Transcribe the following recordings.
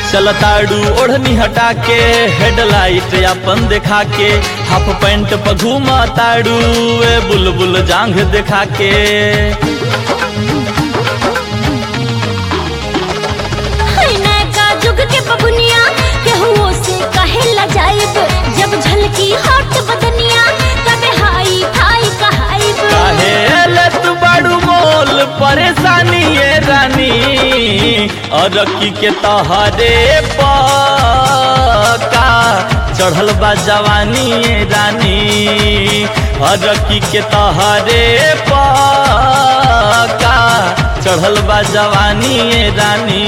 चलताड़ू ओढ़नी हटा के हेडलाइट अपन देखा के हाफ पैंट पर घूमा ताड़ू ए बुलबुल जांघ देखा के है नैका जुग के बबुनिया केहुओ से कहे ला जाइब जब झलकी हट बदनिया तबे हाई फाई कहाइब काहे ले तू बाड़ू मोल परेशानी ये रानी अरकी के तहरे पका चढ़ल बा जवानी ये रानी अरकी के तहरे पका चढ़ल बा जवानी ये रानी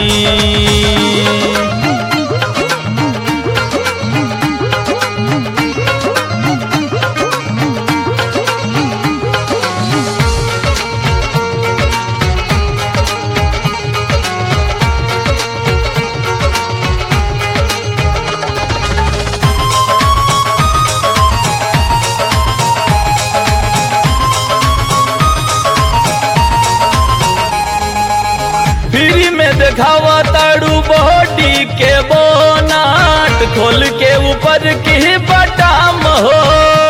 फ्री में देखावा ताड़ू बॉडी के बोनाट खोल के ऊपर की बटाम हो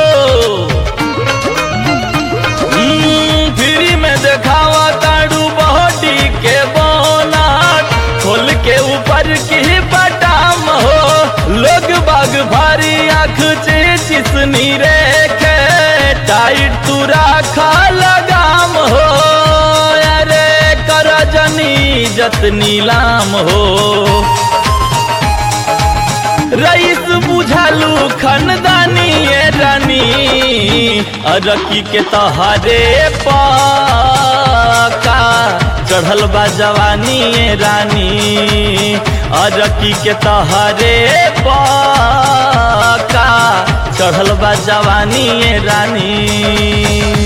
हम्म, फ्री में देखावा ताड़ू बॉडी के बोनाट खोल के ऊपर की बटाम हो लोग बाग भारी आँख चिसनी रेखे टाइट तू राखा लगाम हो अरे कर जनी जत नीलाम हो रईस बुझालू खनदानी ये रानी अरकी के तहारे पाका चढ़ल बा जवानी ये रानी अरकी के तहारे पाका चढ़ल बा जवानी ये रानी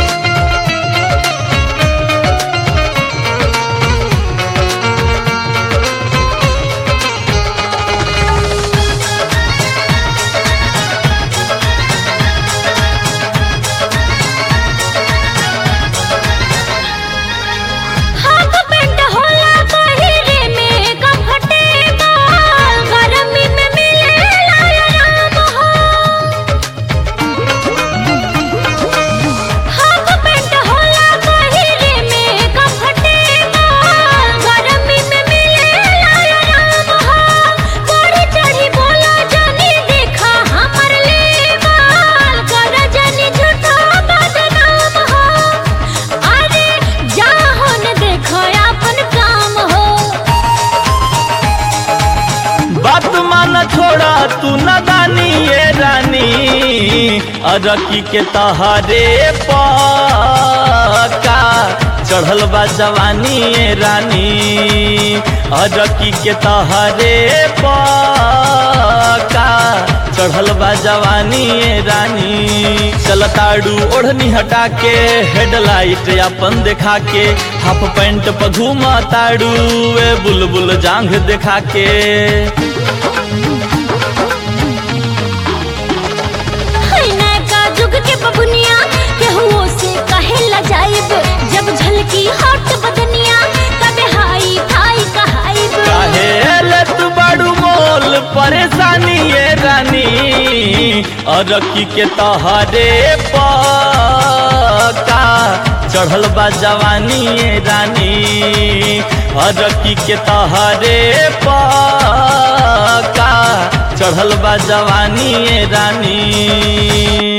हाफ पैंट होला पहिरे में कंफर्टेबल गरमी में मिले आराम हो हाफ पैंट होला पहिरे में कंफर्टेबल गरमी में मिले आराम हो बढ़ी चढ़ी बोला जानी देखा हमर लेवल कर जानी झूठा बदनाम हो अरे जाहो न देखो अपन काम हो बात मान छोड़ा तू नदानी ये रानी अरकी के तहारे पका चढ़ल बा जवानी ये रानी अरकी के तहारे पका चढ़ल बा जवानी ये रानी चलताड़ू ओढ़नी हटा के हेडलाइट अपन देखा के हाफ पैंट पर घूमा ताड़ू ए बुलबुल जांघ देखा के है नैका जुग के बबुनिया केहुओ से कहे ला जाइब जब झलकी हट बदनिया तबे हाई फाई कहाइब काहे ले तू बाड़ू मोल परेशानी ये रानी अरकी के तहारे पका चढ़ल बा जवानी ये रानी अरकी के तहारे पका चढ़ल बा जवानी ये रानी